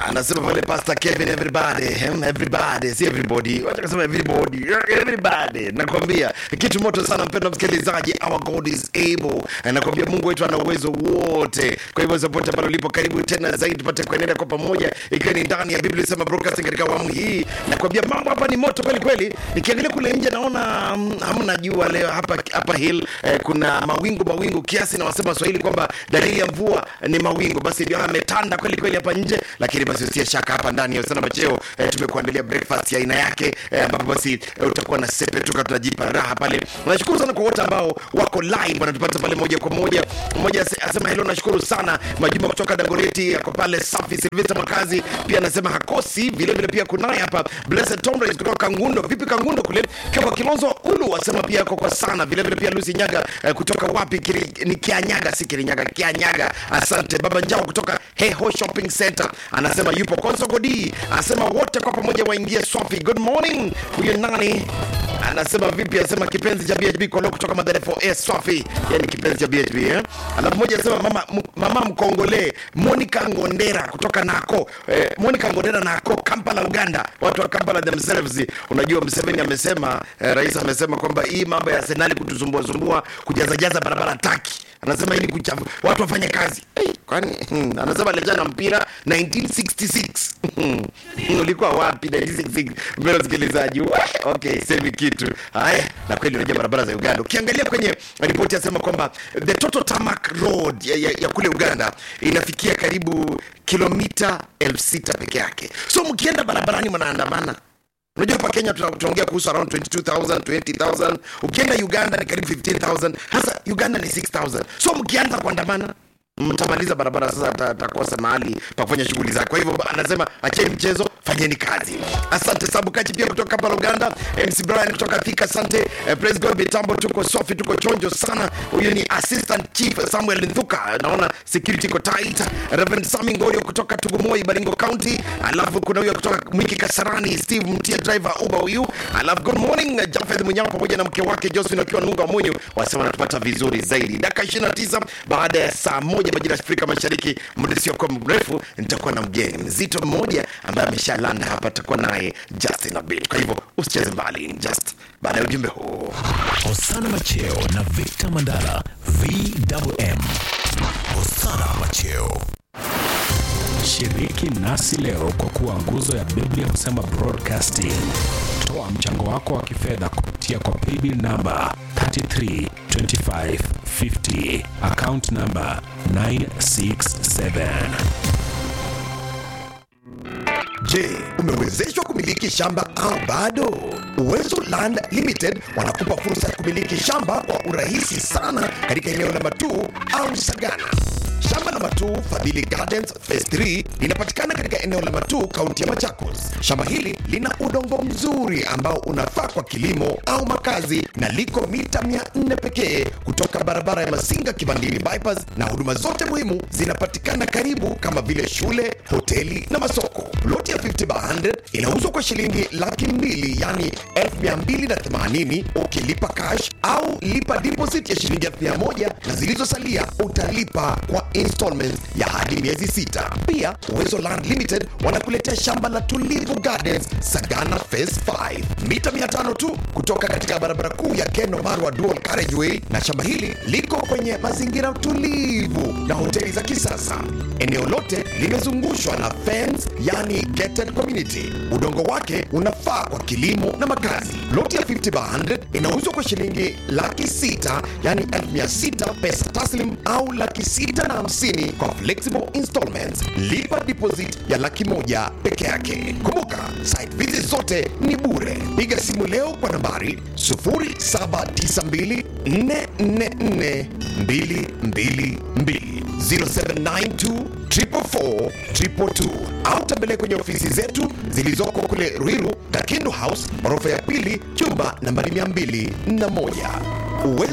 anasema pale Pastor Kevin, everybody hmm, everybody, si everybody, wacha kusema everybody, everybody. Nakwambia kitu moto sana, mpendwa msikilizaji, our God is able. Nakwambia Mungu wetu ana uwezo wote. Kwa hivyo popote pale ulipo, karibu tena zaidi, tupate kuendelea kwa pamoja, ikiwa ni ndani ya Biblia Sema Broadcasting katika awamu hii. Nakwambia mambo hapa ni moto kweli kweli. Nikiangalia kule nje naona mm, hamna jua leo hapa hapa hill eh, kuna mawingu mawingu kiasi, na wasema Swahili kwamba dalili ya mvua ni mawingu, basi ndio ametanda kweli kweli hapa nje, lakini basi usiye shaka hapa ndani ya Usana Macheo eh, tumekuandalia breakfast ya aina yake eh, ambapo basi eh, utakuwa na sepe tuka tunajipa raha pale. Nashukuru sana kwa wote ambao wako live wanatupata pale moja kwa moja. Mmoja ase- asema hello, nashukuru sana Majuma kutoka Dagoreti yako pale safi. Silvita Makazi pia anasema hakosi vile vile, pia kunaye hapa Blessed Tomres kutoka Kangundo. Vipi Kangundo kule? Kwa Kilonzo Ulu asema pia yako kwa sana vile vile, pia Lucy Nyaga eh, kutoka wapi Kiri, ni Kianyaga si Kirinyaga Kianyaga. Asante baba Njao kutoka Heho Shopping Center anasema yupo Konsogodi, anasema wote kwa pamoja waingie swafi. Good morning. Huyo nani anasema vipi? Anasema kipenzi cha BHB Kolo kutoka Madare 4A Swafi, yani kipenzi cha BHB eh. Alafu mmoja anasema mama, m- mama mkongole Monica Ngondera kutoka Nako eh, Monica Ngondera Nako Kampala Uganda, watu wa Kampala themselves. Unajua Museveni amesema eh, rais amesema kwamba hii mambo ya Arsenal kutusumbua sumbua kujaza jaza barabara taki anasema ili kuchafu watu wafanye kazi hey, kwani hmm, anasema aliachana na mpira 1966 Hmm, ulikuwa wapi 1966 mbele msikilizaji Wah, okay semi kitu haya na kweli unajua barabara za uganda ukiangalia kwenye ripoti yasema kwamba the total tarmac road ya, ya, ya kule uganda inafikia karibu kilomita elfu sita peke yake so mkienda barabarani mnaandamana unajua hapa kenya tuna- tunaongea kuhusu around 22000 20000 ukienda uganda ni karibu 15000 hasa uganda ni 6000 so mkianza kuandamana mtamaliza barabara sasa ata- atakosa mahali pa kufanya shughuli zake kwa hivyo anasema acheni mchezo fanyeni kazi asante sabukachi pia kutoka kampala uganda mc brian kutoka thika asante eh, praise god mitambo tuko sofi tuko chonjo sana huyu ni assistant chief samuel nthuka naona security iko tight reverend sami ngoyo kutoka tugumoi baringo county alafu kuna huyo kutoka mwiki kasarani steve mtia driver uba huyu alafu good morning eh, jafeth munyao pamoja na mke wake josephine wakiwa nunga mwenyu wasema wanatupata vizuri zaidi dakika 29 baada ya saa moja majira ya afrika mashariki muda siokuwa mrefu nitakuwa na mgeni mzito mmoja ambaye ameshalanda hapa atakuwa naye justin abit kwa hivyo usicheze mbali just baada ya ujumbe huu Hosana Macheo na Victor Mandala VMM. Hosana Macheo. Shiriki nasi leo kwa kuwa nguzo ya Biblia husema broadcasting. Toa mchango wako wa kifedha kupitia kwa paybill namba 332550 account namba 967. Je, umewezeshwa kumiliki shamba au bado? Uwezo Land Limited wanakupa fursa ya kumiliki shamba kwa urahisi sana katika eneo la Matuu au Sagana. Shamba la Matuu Fadhili Gardens Phase 3 linapatikana katika eneo la Matuu, kaunti ya Machakos. Shamba hili lina udongo mzuri ambao unafaa kwa kilimo au makazi na liko mita 400 pekee kutoka barabara ya Masinga Kibandini bypass, na huduma zote muhimu zinapatikana karibu kama vile shule, hoteli na masoko. Ploti ya 50 by 100 inauzwa kwa shilingi laki mbili yani 1280 ukilipa cash au lipa deposit ya shilingi 1000 na zilizosalia utalipa kwa installment ya hadi miezi sita. Pia Uwezo Land Limited wanakuletea shamba la Tulivu Gardens Sagana Phase 5 mita 500 tu kutoka katika barabara kuu ya Keno Marwa Dual Carriageway, na shamba hili liko kwenye mazingira tulivu na hoteli za kisasa. Eneo lote limezungushwa na fence, yani gated community. Udongo wake unafaa kwa kilimo na makazi. Loti ya 50 by 100 inauzwa kwa shilingi laki sita yani elfu mia sita pesa taslim au laki sita na hamsini kwa flexible installments. Lipa deposit ya laki moja peke yake. Kumbuka site visit zote ni bure. Piga simu leo kwa nambari 0792 444 222 0792 444 222 au tembelea kwenye ofisi zetu zilizoko kule Ruiru, Kakindu House, ghorofa ya pili, chumba nambari 201. Uwezo